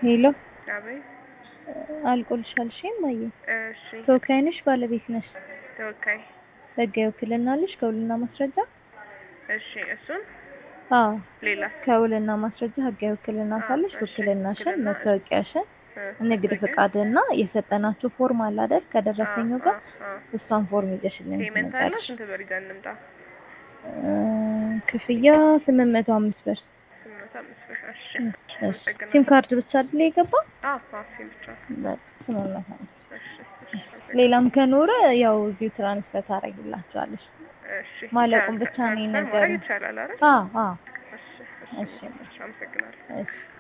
ሄሎ አቤት። አልቆልሻል። እሺ እማዬ እሺ ተወካይ ነሽ ባለቤት ነሽ? ተወካይ። ህጋዊ ውክልና አለሽ ከውልና ማስረጃ? እሺ እሱን አዎ ሌላ ከውልና ማስረጃ ህጋዊ ውክልና አዎ፣ ካለሽ እሺ፣ ውክልናሽን፣ ውክልና፣ መታወቂያሽን፣ እ፣ ንግድ ንግድ፣ ፍቃድና የሰጠናችሁ ፎርም አለ አይደል? ከደረሰኙ አዎ፣ ጋር አዎ፣ አዎ። እሷን ፎርም ይዘሽልኝ ፔመንት አለ ትመጣለሽ። ስንት ብር ይዘን እንምጣ? እ፣ ክፍያ ስምንት መቶ አምስት ብር። ስምንት መቶ አምስት ብር። እሺ እሺ፣ እሺ። አመሰግናለሁ። ሲም ካርድ ብቻ አይደል የገባው? አዎ አዎ ሲም ብቻ። በቃ ስምንት መቶ አምስት እሺ እሺ አመሰግናለሁ። ሌላም ከኖረ ያው እዚሁ ትራንስፈር ታደርጊላቸዋለሽ። እሺ ማለቁን ትራንስፈር- ብቻ ነው ትራንስፈር የነገሩኝ። ማድረግ ይቻላል አይደል? አዎ አዎ እሺ እሺ። እሺ አመሰግናለሁ። እሺ